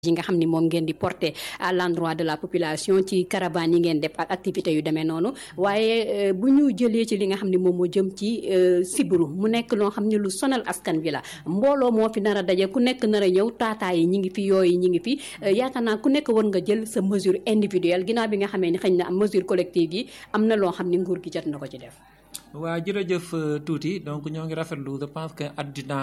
yi nga xam ni moom ngeen di porter à l'endroit de la population ci caravane yi ngeen def ak activités yu demee noonu waaye bu ñu jëlee ci li nga xam ne moom moo jëm ci sibiru mu nekk loo xam ne lu sonal askan bi la mbooloo moo fi nar a daje ku nekk nar a ñëw taataa yi ñi ngi fi yooyu ñi ngi fi yaakaar naa ku nekk war nga jël sa mesure individuelle ginnaaw bi nga xamee ni xëy na am mesure collective yi am na loo xam ne nguur gi jot na ko ci def waaw jërëjëf tuuti donc ñoo ngi rafetlu je pense que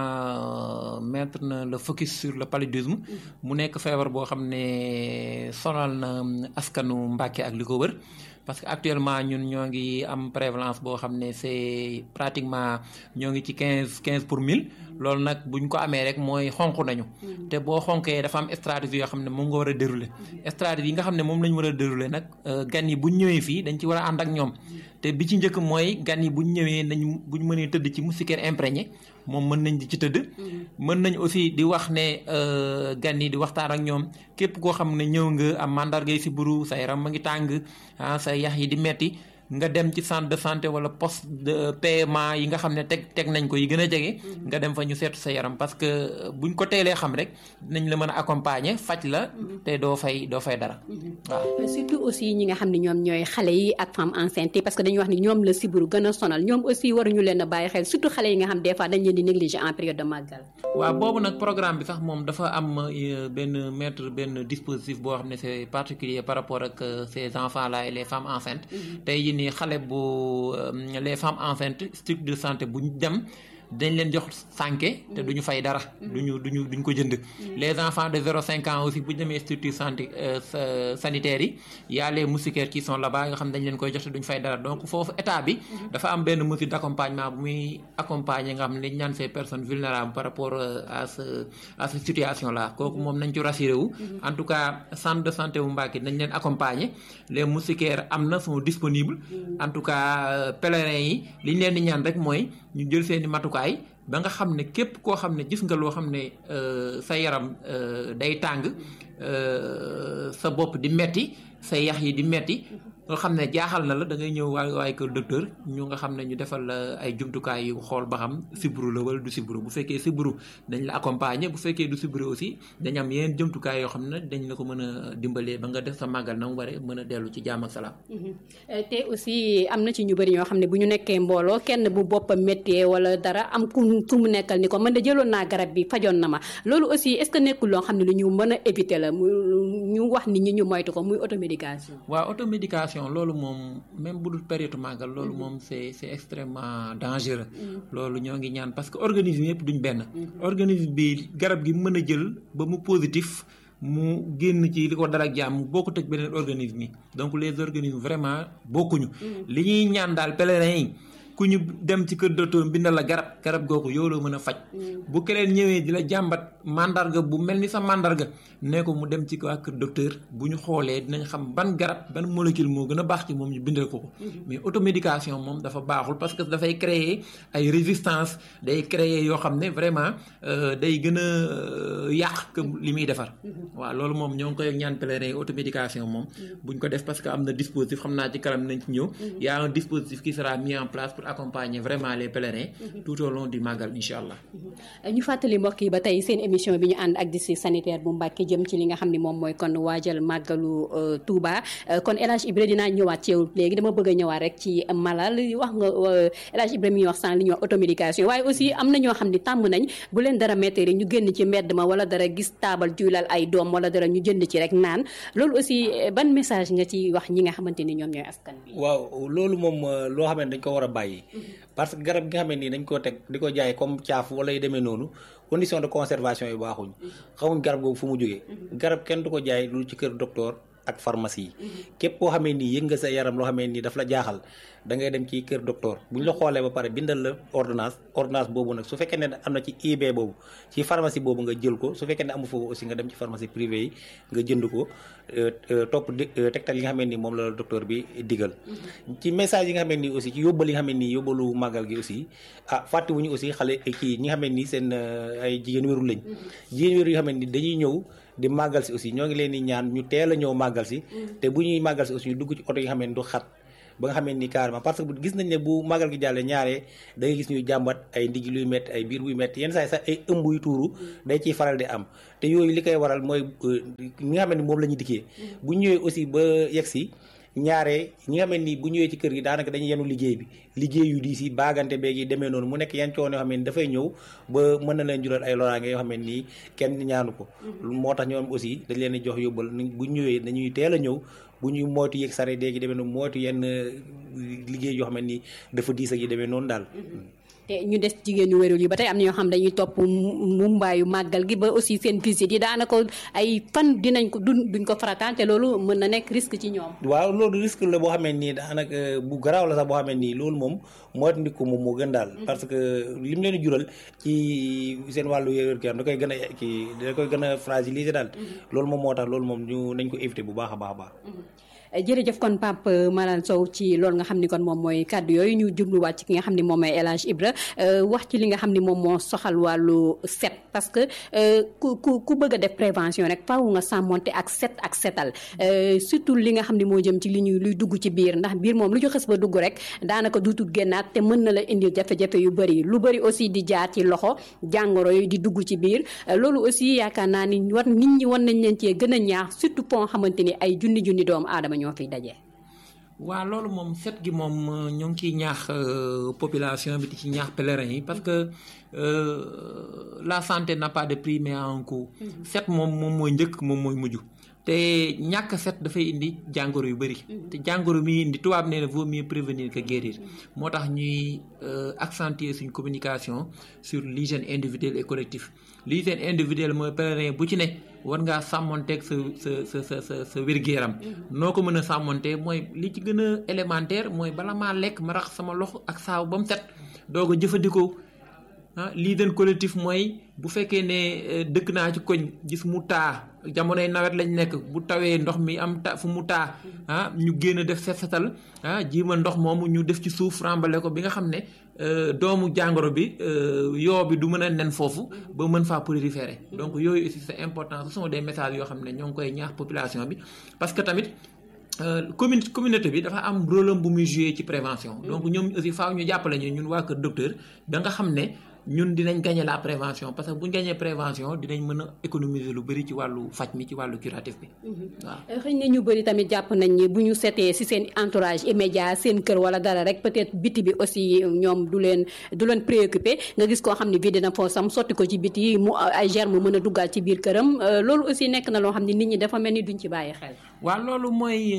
àddina mettre na le focus sur le paludisme mu nekk feebar boo xam ne sonal na askanu Mbàkke ak li ko wër parce que actuellement ñun ñoo ngi am prévalence boo xam ne c'est pratiquement ñoo ngi ci quinze quinze pour mille loolu nag bu ñu ko amee rek mooy xonq nañu te boo xonkee dafa am stratégie yoo xam ne moom nga war a dérouler stratégie yi nga xam ne moom la ñu war a dérouler nag gan yi bu ñu ñëwee fii dañ ci war a ànd ak ñoom te bi ci njëkk mooy gan yi bu ñu ñëwee nañ bu ñu mënee tëdd ci moustiquaire imprégné moom mën nañ di ci tëdd mën nañ aussi di wax ne gan yi di waxtaan ak ñoom képp koo xam ne ñëw nga am mandargay si buru sa yaram ma ngi tàng ah sa yax yi di metti nga dem ci centre de santé wala poste de paiement yi nga xam ne teg teg nañ ko yi gën a jege. nga dem fa ñu seetu sa yaram parce que buñ ko teelee xam rek dinañ la mën a accompagner faj la. te doo fay doo fay dara. waaw surtout aussi ñi nga xam ne ñoom ñooy xale yi ak femme enceinte parce que dañuy wax ni ñoom la sibiru gën a sonal ñoom aussi waruñu leen a bàyyi xel surtout xale yi nga xam des fois dañ leen di négliger en période de màggal. waaw boobu nag programme bi sax moom dafa am benn mettre benn dispositif boo xam ne c'est particulier par rapport ak ces enfants là et les femmes enceintes. tey ni xale bu les femmes enceintes structure de santé bu ñu dem dañ leen jox sànke te duñu fay dara duñu duñu duñ ko jënd les enfants de zéro cinq ans aussi bu ñu demee structure santé sanitaires yi y a les moustiquaires qui sont là-bas nga xam dañ leen koy jox te duñu fay dara donc foofu état bi dafa am benn mesure d'accompagnement bu muy accompagner nga xam ne dañ ñaan ces personnes vulnérables par rapport à ce à cette situation là kooku moom nañ ci rassuré wu en tout cas centre de santé bu Mbacké nañ leen accompagner les moustiquaires am na sont disponibles en tout cas pèlerins yi li ñu leen di ñaan rek mooy ñu jël seeni matukaay ba nga xam ne képp koo xam ne gis nga loo xam ne sa yaram day tàng sa bopp di metti sa yax yi di metti nga xam ne jaaxal na la da ngay ñëw waay waay kër docteur ñu nga xam ne ñu defal la ay jumtukaay yu xool ba xam sibbiru la wala du sibbiru bu fekkee sibbiru dañ la accompagner bu fekkee du sibbiru aussi dañ am yeneen jumtukaay yoo xam ne dañ la ko mën a dimbalee ba nga def sa màggal na mu waree mën a dellu ci jaam ak salaam. te aussi am na ci ñu bëri ñoo xam ne bu ñu nekkee mbooloo kenn bu boppam méttee wala dara am ku ku mu nekkal ni ko man de jëloon naa garab bi fajoon na ma loolu aussi est-ce que nekkul loo xam ne lu ñu mën a éviter la mu ñu wax nit ñi ñu moytu ko muy automédication. waaw automédication loolu moom même bu dul période màggal loolu moom c'est c'est extrêmement dangereux loolu ñoo ngi ñaan parce que organisme yëpp duñ benn organisme bi garab gi mën a jël ba mu positif mu génn ci li ko dara jàmm bokkut ak beneen organisme yi donc les organismes vraiment bokkuñu li ñuy ñaan daal pèlerins yi ku ñu dem ci kër docteur bindal la garab garab googu yow la mën a faj bu keneen ñëwee di la jàmbat mandarga bu mel ni sa mandarga ne ko mu dem ci waa kër docteur bu ñu xoolee dinañ xam ban garab ban molécule moo gën a baax ci moom ñu bindal ko ko mais automédication moom dafa baaxul parce que dafay créer ay résistance day créer yoo xam ne vraiment day gën a yàq que li muy defar waaw loolu moom ñoo ngi koy ñaan pèlerin automédication moom buñ ko def parce que am na dispositif xam naa ci kanam nañ ci ñëw y a un dispositif qui sera mis en place pour accompagner vraiment les pèlerins tout au long du Magal incha allah. ñu fàttali mbokk yi ba tey seen émission bi ñu ànd ak district sanitaire bu Mbacké jëm ci li nga xam ne moom mooy kon waajal màggalu Touba kon El Hadj Ibra dinaa ñëwaat ci yow léegi dama bëgg a ñëwaat rek ci malal wax nga El Hadj Ibra mi wax sànq li ñuy wax automédication waaye aussi am na ñoo xam ne tàmm nañ bu leen dara métti rek ñu génn ci mbedd ma wala dara gis taabal juylal ay doom wala dara ñu jënd ci rek naan loolu aussi ban message nga ci wax ñi nga xamante ni ñoom ñooy askan bi. waaw loolu moom loo xam ne dañ ko war a bàyyi. parce que garab gi nga xam ne nii dañ koo teg di ko jaay comme caaf wala yu demee noonu condition de conservation yi baaxuñ xamuñ garab googu fu mu jógee garab kenn du ko jaay lu ci kër docteur ak pharmacie yi képp koo xamee nii yëg nga sa yaram loo xamee nii daf la jaaxal da ngay dem ci kër docteur bu ñu la xoolee ba pare bindal la ordonnance ordonnance boobu nag su fekkee ne am na ci IB boobu ci pharmacie boobu nga jël ko su fekkee ne amu foofu aussi nga dem ci pharmacie privée yi nga jënd ko topp tegtal yi nga xamee nii moom la docteur bi digal ci message yi nga xamee nii aussi ci yóbbal yi nga xamee nii yóbbalu màggal gi aussi ah fàttewuñu aussi xale kii ñi nga xamee nii seen ay jigéen wéru lañ jigéen wéru yi nga xamee nii dañuy ñëw di màggal si aussi ñoo ngi leen di ñaan ñu teel a ñëw màggal si te bu ñuy màggal si aussi ñu dugg ci oto yi nga xam ne du xat ba nga xamee ni carrément parce que gis nañ ne bu màggal gi jàllee ñaaree da ngay gis ñuy jàmbat ay ndigg luy métti ay biir buy métti yenn saa yi sax ay ëmb yu tuuru day ciy faral di am te yooyu li koy waral mooy ñi nga xam ne moom la ñuy dikkee bu ñëwee aussi ba yegg si ñaare ñi nga xam ne ni bu ñëwee ci kër gi daanaka dañuy yenu liggéey bi liggéey yu diis yi baagante beeg yi demee noonu mu nekk yan coono yoo xam ne dafay ñëw ba mën na leen jural ay loraange yoo xam ne nii kenn ñaanu ko moo tax ñoom aussi dañ leen di jox yóbbal bu ñëwee dañuy teel a ñëw bu ñuy moytu yeeg sare déegi demee noonu moytu yenn liggéey yoo xam ne nii dafa diis ak yi demee noonu daal te ñu des jigéen ñu wérul yi ba tey am na ñoo xam dañuy topp mumbaayu màggal gi ba aussi seen visite yi daanaka ay fan dinañ ko duñ duñ ko farataan te loolu mën na nekk risque ci ñoom. waaw loolu risque la boo xamee nii daanaka bu garaaw la sax boo xamee nii loolu moom moo indi ko moom moo gën daal. parce que li mu leen di jural ci seen wàllu wér gu da koy gën a kii da koy gën a fragiliser daal. loolu moom moo tax loolu moom ñu nañ ko éviter bu baax a baax a baax. jërëjëf kon Pape Malang Sow ci loolu nga xam ni kon moom mooy kàddu yooyu ñu jubluwaat ci ki nga xam ni moom mooy El Hadj Ibra wax ci li nga xam ni moom moo soxal wàllu set parce que ku ku ku bëgg a def prévention rek faaw nga sàmmonte ak set ak setal surtout li nga xam ni moo jëm ci li ñuy luy dugg ci biir ndax biir moom lu ñu xës ba dugg rek daanaka duutul génnaat te mën na la indil jafe-jafe yu bëri lu bëri aussi di jaar ci loxo jàngoro yi di dugg ci biir loolu aussi yaakaar naa ni war nit ñi war nañ leen cee gën a ñaax surtout pont xamante ni ay junni junni doomu aadama ñoo fiy daje. waaw loolu moom set gi moom ñoo ngi ciy ñaax population bi di ci ñaax pèlerin yi parce que la santé n'a pas de prix mais un coût. set moom moom mooy njëkk moom mooy mujj. te ñàkk set dafay indi jàngoro yu bëri. te jàngoro mi indi tubaab nee na vaut mieux prévenir que guérir. moo tax ñuy accentuer suñ communication sur l'hygiène individuelle et collective l'hygiène individuelle mooy pèlerin bu ci ne war ngaa sàmmonteeg sa sa sa sa sa wér-gu-yaram noo ko mën a sàmmontee mooy li ci gën a élémentaire mooy bala maa lekk ma rax sama loxo ak saabu ba mu set doo ko jëfandikoo ah l'hygiène collective mooy bu fekkee ne dëkk naa ci koñ gis mu taa jamonoy nawet lañ nekk bu tawee ndox mi am ta fu mu taa ah ñu génn def set setal ah jiima ndox moomu ñu def ci suuf rambale ko bi nga xam ne doomu jàngoro bi yoo bi du mën a nen foofu ba mën faa proliférer donc yooyu aussi c'est important ce sont des messages yoo xam ne ñoo ngi koy ñaax population bi parce que tamit commune communauté bi dafa am rôle bu muy jouer ci prévention donc ñoom aussi faaw ñu jàppale ñu ñun waa kër docteur da nga xam ne ñun dinañ gagner la prévention parce que bu ñu gagner prévention dinañ mën a économiser lu bëri ci wàllu faj mi ci wàllu curatif bi. waaw xëy na ñu bëri tamit jàpp nañ ni bu ñu setee si seen entourage immédiat seen kër wala dara rek peut-être biti bi aussi ñoom du leen du leen préoccupé nga gis koo xam ne vide na poosam sotti ko ci biti mu ay germes mën a duggal ci biir këram loolu aussi nekk na loo xam ne nit ñi dafa mel ni duñ ci bàyyi xel. waaw loolu mooy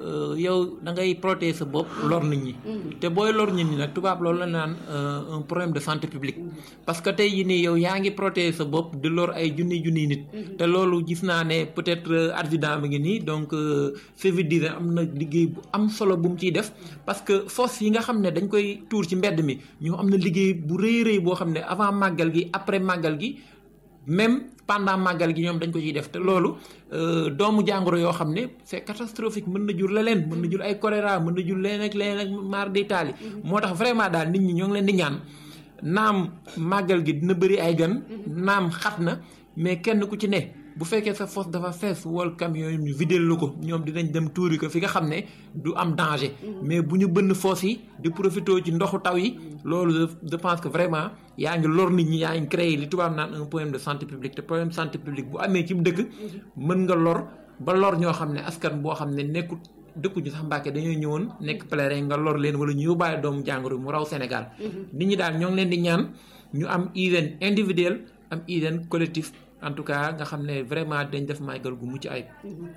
yow da ngay protéger sa bopp lor nit ñi. te booy lor nit ñi nag tubaab loolu la naan un problème de santé publique. parce que tey jii nii yow yaa ngi protéger sa bopp di lor ay junni junni nit. te loolu gis naa ne peut-être adjudant bi ngi nii donc service d'hygiène am na liggéey bu am solo bu mu ciy def parce que fosse yi nga xam ne dañ koy tuur ci mbedd mi ñoo am na liggéey bu rëy rëy boo xam ne avant màggal gi après màggal gi même pendant màggal gi ñoom dañ ko ciy def te loolu doomu jàngoro yoo xam ne c'est catastrophique mën na jur leneen mën na jur ay choléra mën na jur leneen ak leneen ak mar d'Italie moo tax vraiment daal nit ñi ñoo ngi leen di ñaan naam màggal gi dina bëri ay gan naam xat na mais kenn ku ci ne bu fekkee sa fosse dafa fees wol camion yi ñu vidéel la ko ñoom dinañ dem tuuri ko fi nga xam ne du am danger mais bu ñu bënn fosse yi di profité ci ndoxu taw yi loolu je pense que vraiment yaa ngi lor nit ñi yaa ngi créé li tubaab naan un problème de santé publique te problème de santé publique bu amee ci dëkk mën nga lor ba lor ñoo xam ne askan boo xam ne nekkut dëkkuñu sax Mbàkke dañoo ñëwoon nekk pèlerin nga lor leen wala ñu yóbbaale doomu jàngoro mu raw Sénégal nit ñi daal ñoo ngi leen di ñaan ñu am hygiène individuelle am hygiène collectif en tout cas nga xam ne vraiment dañ def màggal gu mucc ayib.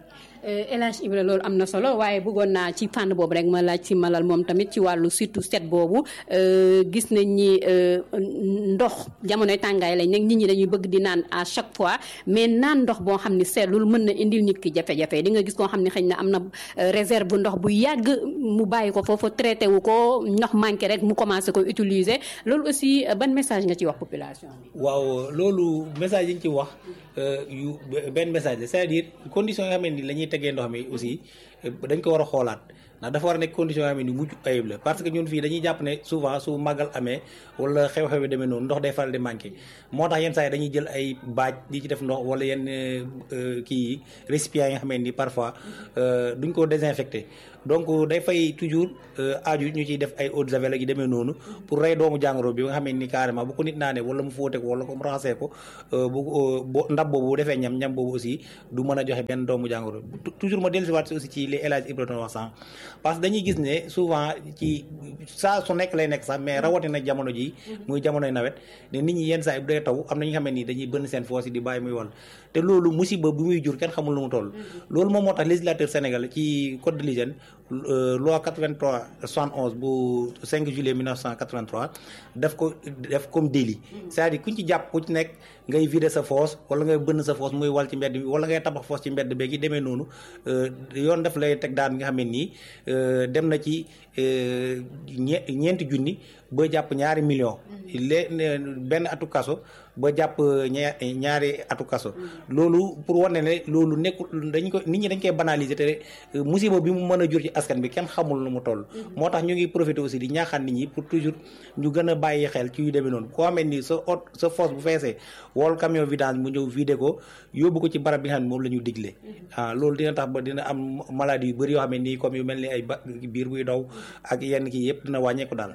El Hadj Ibra loolu am na solo waaye bëggoon naa ci fànn boobu rek ma laaj si malal moom tamit ci wàllu surtout set boobu gis nañ ni ndox jamonoy tàngaay lañ nag nit ñi dañuy bëgg di naan à chaque fois mais naan ndox boo xam ne seetlul mën na indil nit ki jafe-jafe di nga gis koo xam ne xëy na am na réserve ndox bu yàgg mu bàyyi ko foofu traité wu ko ndox manqué rek mu commencé ko utiliser loolu aussi ban message nga ci wax population bi. waaw loolu message yi ñu ci wax yu benn message la c'est-à-dire conditions yoo xam ne ni la ñuy tegee ndox mi aussi dañ ko war a xoolaat ndax dafa war a nekk condition yoo xam ne ni mujj ayib la parce que ñun fii dañuy jàpp ne souvent su màggal amee wala xew-xew yi demee noonu ndox day faral di manqué moo tax yenn saa yi dañuy jël ay baaj di ci def ndox wala yenn kii yi récipients yi nga xam ne ni parfois duñ ko désinfecté donc day fay toujours aaju ñu ciy def ay eau de javel ak yi demee noonu pour rey doomu jàngoro bi nga xam ne ni carrément bu ko nit naanee wala mu fóote ko wala ko mu raxasee ko bu ndab boobu bu defee ñam ñam boobu aussi du mën a joxe benn doomu jàngoro toujours ma dellusiwaat si aussi ci li El Hadj Ibrahima wax sànq parce que dañuy gis ne souvent ci saa su nekk lay nekk sax mais rawatina jamono ji muy jamonoy nawet ne nit ñi yenn saa yi bu dee taw am na ñi nga xam ne nii dañuy bënn seen foos yi di bàyyi muy wal te loolu musiba bu muy jur kenn xamul lu mu toll loolu moom moo tax législateur Sénégal ci code de l'hygiène loi 83 71 bu 5 juillet 1983 def ko def comme délit c'est-à-dire kuñ ci jàpp ku ci nekk ngay vider sa fosse wala ngay bënn sa fosse muy wal ci mbedd bi wala ngay tabax fosse ci mbedd beeg yi demee noonu yoon daf lay teg daan bi nga xam ne nii dem na ci ñe ñeenti junni ba jàpp ñaari million lée benn atu kaso ba jàpp ñaari atu kaso loolu pour wane ne loolu nekkul dañ ko nit ñi dañ koy banaliser te musiba bi mu mën a jur ci askan bi kenn xamul nu mu toll moo tax ñu ngi profité aussi di ñaaxaan nit ñi pour toujours ñu gën a bàyyi xel ci yu demee noonu koo xamee ni sa ot sa fosse bu feesee wol camion vidange mu ñëw vidé ko yóbbu ko ci barab bi nga xam ne moom la ñu digle ah loolu dina tax ba dina am maladie yu bëri yoo xam ne nii comme yu mel ni ay ba biir buy daw ak yenn kii yëpp dina wàññeeku daal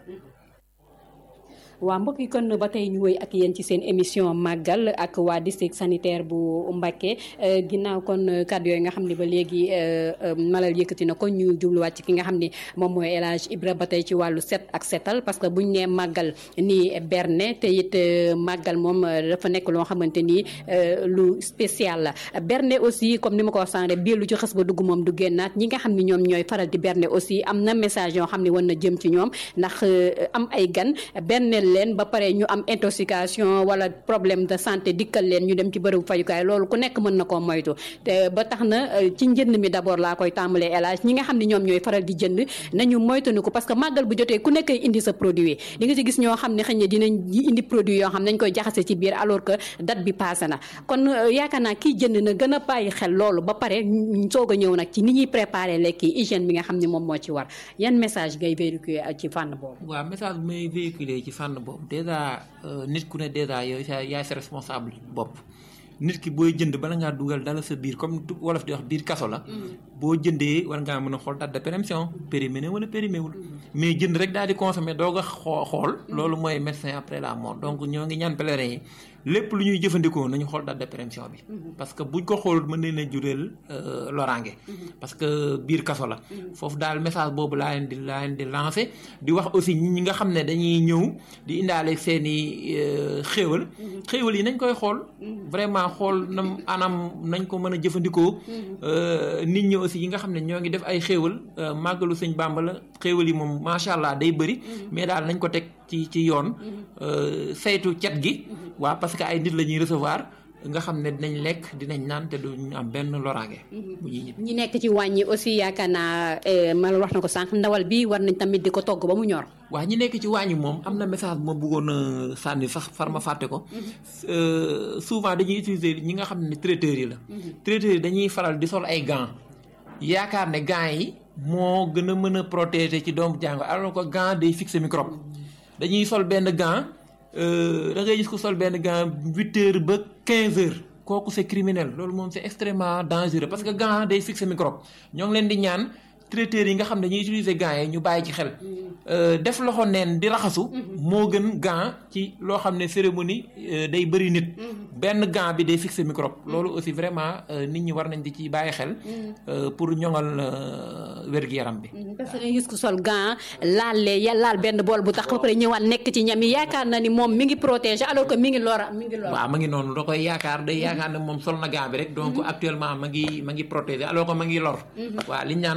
waa mbokk yi kon ba tey ñu woy ak yéen ci seen émission màggal ak waa district sanitaire bu Mbacké ginnaaw kon kàddu yooyu nga xam ne ba léegi malal yëkkati na ko ñu jubluwaat ci ki nga xam ne moom mooy El Hadj Ibra ba tey ci wàllu set ak setal parce que buñ nee màggal nii berne te it màggal moom dafa nekk loo xamante ni lu spécial la berne aussi comme ni ma ko wax sànq biir lu ci xës ba dugg moom du génnaat ñi nga xam ne ñoom ñooy faral di berne aussi am na message yoo xam ne war na jëm ci ñoom ndax am ay gan berne leen ba pare ñu am intoxication wala problème de santé dikkal leen ñu dem ci bërëbu fajukaay loolu ku nekk mën na koo moytu te ba tax na ci njënd mi d'abord laa koy tàmbalee élage ñi nga xam ne ñoom ñooy faral di jënd nañu moytanu ko parce que màggal bu jotee ku nekk indi sa produit di nga ci gis ñoo xam ne xëy na dinañ indi produit yoo xam ne dañ koy jaxase ci biir alors que date bi passé na kon yaakaar naa kii jënd na gën a bàyyi xel loolu ba pare soog a ñëw nag ci ni ñuy préparer lekk yi hygiène bi nga xam ne moom moo ci war yan message ngay véhiculer ci fànn boobu waaw message bi may véhiculer ci fànn boobu déjà nit ku ne déjà yow sa yaay sa responsable bopp nit ki booy jënd bala ngaa dugal dala sa biir comme wolof di wax biir kaso la boo jëndee war ngaa mën a xool date de péremption périmé na wala périmé wul mais jënd rek daal di consommer doog a xoo xool loolu mooy médecin après la mort donc ñoo ngi ñaan pèlerin yi lépp lu ñuy jëfandikoo nañu xool date de péremption bi parce que buñ ko xool mën nañ a juréel loraange parce que biir kaso la foofu daal message boobu laa leen di laa leen di lancé di wax aussi ñi nga xam ne dañuy ñëw di indaale seen i xéewal xéewal yi nañ koy xool vraiment xool nam anam nañ ko mën a jëfandikoo nit ñi aussi yi nga xam ne ñoo ngi def ay xéewal màggalu sëñ Bàmba la xéewal yi moom macha allah day bëri mais daal nañ ko teg ci ci yoon saytu cet gi waaw parce que ay nit la ñuy recevoir nga xam ne dinañ lekk dinañ naan te duñ am benn loraange. bu ñuy ñibbi ñi nekk ci wàññi aussi yaakaar naa mal wax na ko sànq ndawal bi war nañ tamit di ko togg ba mu ñor. waaw ñi nekk ci wàññi moom am na message bu ma bëggoon a sànni sax far ma fàtte ko. souvent dañuy utiliser ñi nga xam ne traiteurs yi la. traiteurs yi dañuy faral di sol ay gants yaakaar ne gants yi moo gën a mën a protéger ci doomu jàngoro alors que gant day fixer microbe dañuy sol benn gant. da ngay gis ko sol benn gant huit heures ba quinze heures kooku c'est criminel loolu moom c'est extrêmement dangereux parce que gant day fixer microbe ñoo ngi leen di ñaan traiteurs yi nga xam ne dañuy utiliser gants yi ñu bàyyi ci xel def loxo neen di raxasu moo gën gant ci loo xam ne cérémonie day bëri nit benn gant bi day fixer microbe loolu aussi vraiment nit ñi war nañ di ci bàyyi xel pour ñoŋal wér-gu-yaram bi parce que dañuy gis ko sol gant laal lee laal benn bool bu tax ba pare ñëwaat nekk ci ñam yi yaakaar na ni moom mi ngi protéger alors que mi ngi lora mi ngi lora waaw ma ngi noonu da koy yaakaar day yaakaar ne moom sol na gant bi rek donc actuellement ma ngi ma ngi protéger alors que ma ngi lor waaw liñ naan saafara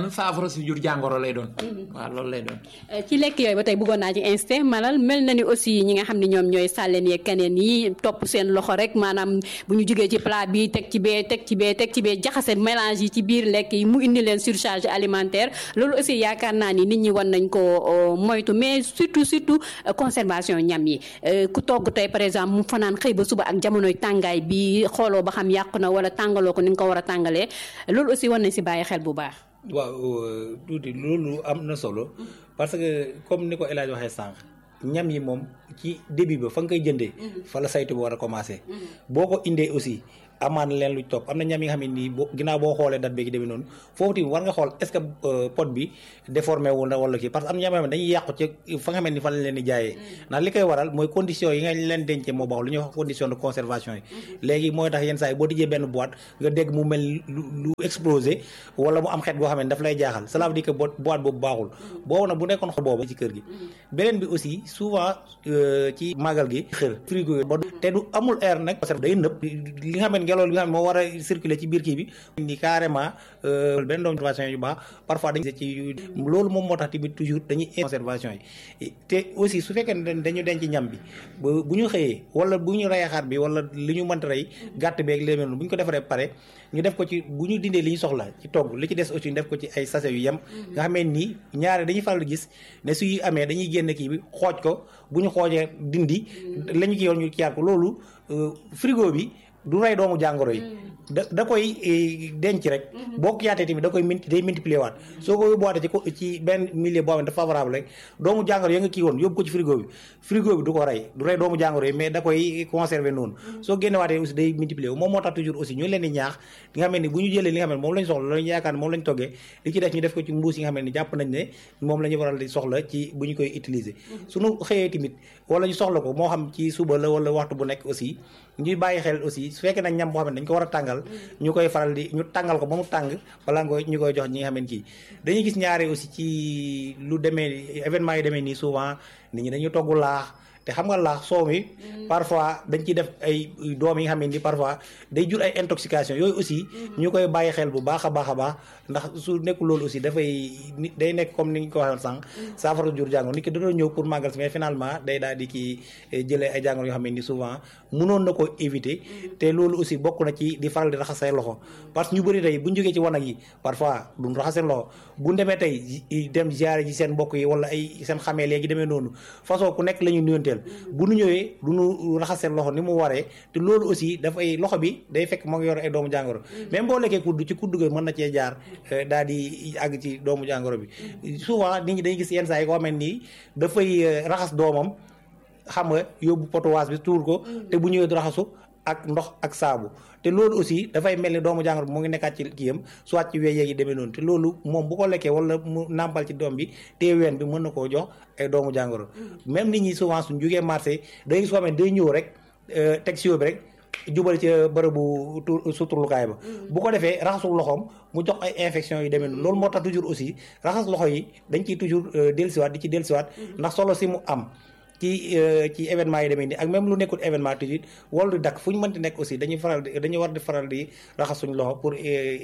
saafara su jur jàngoro lay doon waaw loolu lay doon ci lekk yooyu ba tey bëggoon naa ci insisté malal mel na ni aussi ñi nga xam ne ñoom ñooy sàlleen yeeg keneen yi topp seen loxo rek maanaam bu ñu jógee ci plat bi teg ci bee teg ci bee teg ci bee jaxase mélange yi ci biir lekk yi mu indi leen surcharge alimentaire loolu aussi yaakaar naa ni nit ñi war nañ ko moytu mais surtout surtout conservation ñam yi ku togg tey par exemple mu fanaan xëy ba suba ak jamonoy tàngaay bi xooloo ba xam yàqu na wala tàngaloo ko ni nga ko war a tàngalee loolu aussi war nañ si bàyyi xel bu baax waaw tuuti loolu am na solo parce que comme ni ko El Hadj waxee sànq ñam yi moom ci début ba fa nga koy jëndee fa la saytu bi war a commencé boo ko indee aussi amaan leen lu topp am na ñam yi nga xam ne nii boo ginnaaw boo xoolee date bi demee noonu foofu tamit war nga xool est-ce que pot bi déformé wu na wala kii parce que am na ñam yoo xam ne dañuy yàqu ci fa nga xam ne ni fa lañ leen di jaayee ndax li koy waral mooy condition yi nga leen dencee moo baax lu ñuy wax condition de conservation yi léegi mooy tax yenn saa yi boo tijjee benn boîte nga dégg mu mel lu explosé wala mu am xeet boo xam ne daf lay jaaxal cela veut dire que boîte boobu baaxul boobu nag bu nekkoon xol boobu ci kër gi beneen bi aussi souvent ci màggal gi xër frigo ba te du amul air nag day nëb li nga xam ne ngelaw li nga xam ne moo war a circuler ci biir kii bi ni carrément benn doom conservation yu baax parfois dañu ci loolu moom moo tax tamit toujours dañuy conservation yi te aussi su fekkee ne dañu denc ñam bi bu ñu xëyee wala bu ñu rey xar bi wala li ñu mënta rey gàtt beeg léeg bu ñu ko defaree pare ñu def ko ci bu ñu dindee li ñu soxla ci togg li ci des aussi ñu def ko ci ay sachet yu yem nga xamee nii ñaare dañuy faral di gis ne suy amee dañuy génn kii bi xooj ko bu ñu xoojee dindi la ñu ki yoon ñu kiyaat ko loolu frigo bi du rey doomu jàngoro yi da da koy denc rek boo ko yaatee tamit da koy day multiplier waat soo ko yóbbuwaatee ci ko ci benn milieu boo xam ne dafa favorable rek doomu jàngoro ya nga kii woon yóbbu ko ci frigo bi frigo bi du ko rey du rey doomu jàngoro yi mais da koy conserver noonu soo génnewaatee aussi day multiplier wu moom moo tax toujours aussi ñu leen di ñaax li nga xam ne bu ñu jëlee li nga xam ne moom lañ soxla lañu yaakaar ne moom lañ toggee li ci def ñu def ko ci mbuus yi nga xam ne jàpp nañ ne moom la ñu waral di soxla ci bu ñu koy utiliser suñu xëyee tamit wala ñu soxla ko moo xam ci suba la wala waxtu bu nekk aussi ñuy bàyyi xel aussi su fekkee nag ñam boo xam ne dañ ko war a tàngal ñu koy faral di ñu tàngal ko ba mu tàng balaa nga ñu koy jox ñi nga xam ne kii dañuy gis ñaare aussi ci lu demee événement yi demee nii souvent nit ñi dañu togg laax te xam nga laax soow mi parfois dañ ciy def ay doom yi nga xam ne ni parfois day jur ay intoxication yooyu aussi ñu koy bàyyi xel bu baax a baax a baax ndax su nekkul loolu aussi dafay nit day nekk comme ni ñu ko waxee sànq saafara jur jàngoro nit ki dana ñëw pour màggal si mais finalement day daal di kii jëlee ay jàngoro yoo xam ne ni souvent mënoon na ko éviter te loolu aussi bokk na ci di faral di raxas say loxo parce que ñu bëri tey bu ñu jógee ci wanag yi parfois duñ raxas seen loxo bu demee tey dem ziare ji seen mbokk yi wala ay seen xamee léegi demee noonu façon ku nekk la ñu nuyanteel bu nu ñëwee du nu raxas seen loxo ni mu waree te loolu aussi dafay loxo bi day fekk moo ngi yor ay doomu jàngoro même boo lekkee kudd ci kudd ga mën na cee jaar daal di àgg ci doomu jàngoro bi souvent nit ñi dañuy gis yenn saa yi koo xam ne nii dafay raxas doomam xam nga yóbbu potowaas bi tuur ko te bu ñëwee du raxasu ak ndox ak saabu te loolu aussi dafay mel ni doomu jàngoro bi mu ngi nekkaat ci kiyam soit ci wéy yi demee noonu te loolu moom bu ko lekkee wala mu nàmpal ci doom bi te ween bi mën na koo jox ay doomu jàngoro même nit ñi souvent suñ jugee marché day gis koo xam ne day ñëw rek teg si bi rek jubal ci bërëbu suturlukaay ba bu ko defee raxasul loxoom mu jox ay infection yu demee noonu loolu moo tax toujours aussi raxas loxo yi dañ ciy toujours dellusiwaat di ci dellusiwaat ndax solo si mu am ci ci événement yi demee nii ak même lu nekkul événement toujours wala du dakk fu ñu mënti nekk aussi dañuy faral di dañuy war di faral di raxas suñu loxo pour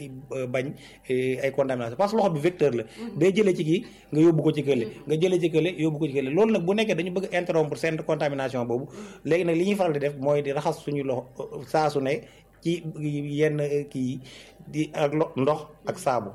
bañ ay contamination parce que loxo bi vecteur la day jëlee ci kii nga yóbbu ko ci kële nga jëlee ci kële yóbbu ko ci kële loolu nag bu nekkee dañu bëgg interrompre seen contamination boobu léegi nag li ñuy faral di def mooy di raxas suñu loxo saa su ne ci yenn kii di ak ndox ak saabu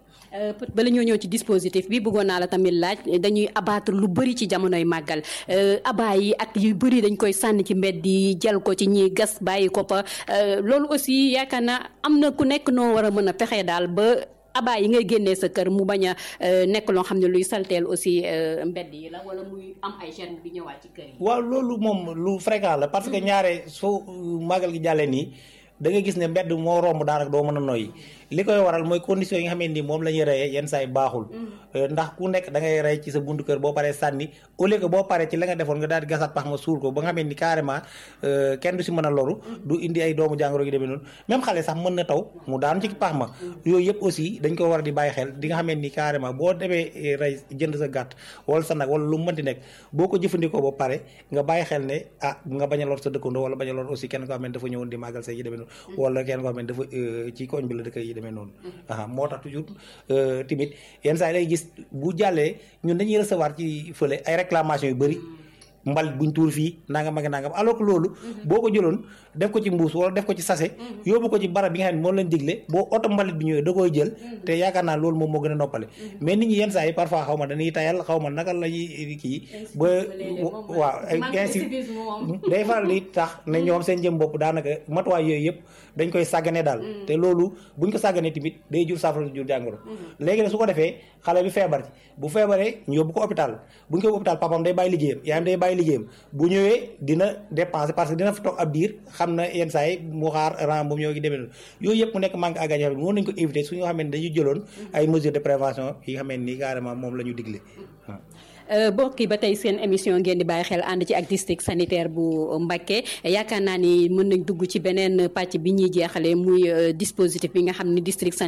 bala ñoo ñëw ci dispositif bi bëggoon naa la tamit laaj dañuy abattre lu bëri ci jamonoy màggal abaa yi ak yu bëri dañ koy sànni ci mbedd yi jël ko ci ñiy gas bàyyi ko fa loolu aussi yaakaar naa am na ku nekk noo war a mën a fexe daal ba abaa yi ngay génnee sa kër mu bañ a nekk loo xam ne luy salteel aussi mbedd yi la wala muy am ay germe bi ñëwaat ci kër yi. waaw loolu moom lu fréquent la parce que ñaare soo màggal gi jàllee nii da ngay gis ne mbedd moo romb daanaka doo mën a noyyi li koy waral mooy condition yi nga xam ne nii moom la ñuy reyee yenn saa yi baaxul ndax ku nekk da ngay rey ci sa buntu kër boo paree sànni au lieu que boo paree ci la nga defoon nga daal di gasaat pax ma suul ko ba nga xam ne ni carrément kenn du si mën a loru du indi ay doomu jàngoro gi demee noonu même xale sax mën na taw mu daanu ci pax ma yooyu yëpp aussi dañ ko war a di bàyyi xel di nga xam ne ni carrément boo demee rey jënd sa gàtt wala sa nag wala lu mu mënti nekk boo ko jëfandikoo ba pare nga bàyyi xel ne ah nga bañ a lor sa dëkkandoo wala bañ a lor aussi kenn ko xam ne dafa ñëwoon di màggal say yi demee noonu wala kenn koo xam ne dafa ci koñ bi la dëkk yi demee noonu aa moo tax toujours timit yenn saa yi lay gis bu jàllee ñun dañuy recevoir ci fële ay réclamation yu bëri mbalit buñ tuur fii nangam ak nangam alors que loolu boo ko jëloon def ko ci mbuus wala def ko ci sachet yóbbu ko ci barab bi nga xam ne moom leen digle boo oto mbalit bi ñëwee da koy jël te yaakaar naa loolu moom moo gën a noppale mais nit ñi yenn saa yi parfois xaw ma dañuy tayal xaw ma naka la ñuy kii ba waaw ainsi day faral di tax ne ñoom seen jëm bopp daanaka matuwaay yooyu yëpp dañ koy sàggane daal te loolu buñ ko sàgganee tamit day jur saafara jur jàngoro léegi nag su ko defee xale bi feebar ci bu feebaree ñu yóbbu ko hôpital buñ ko yóbbu hôpital papam day bàyyi liggéeyam yaayam day bàyyi liggéeyam bu ñëwee dina dépenser parce que dina fa toog ab diir xam na yenn saa yi mu xaar ren boobu ñoo ngi demee noonu yooyu yëpp mu nekk manque à gagner xam ne mën nañu ko éviter su ñu xam ne dañu jëloon ay mesures de prévention yi nga xam ne nii carrément moom la ñu digle mbokk yi ba tey seen émission ngeen di bàyyi xel ànd ci ak district sanitaire bu Mbacké yaakaar naa ni mën nañ dugg ci beneen pàcc bi ñuy jeexale muy dispositif bi nga xam ni district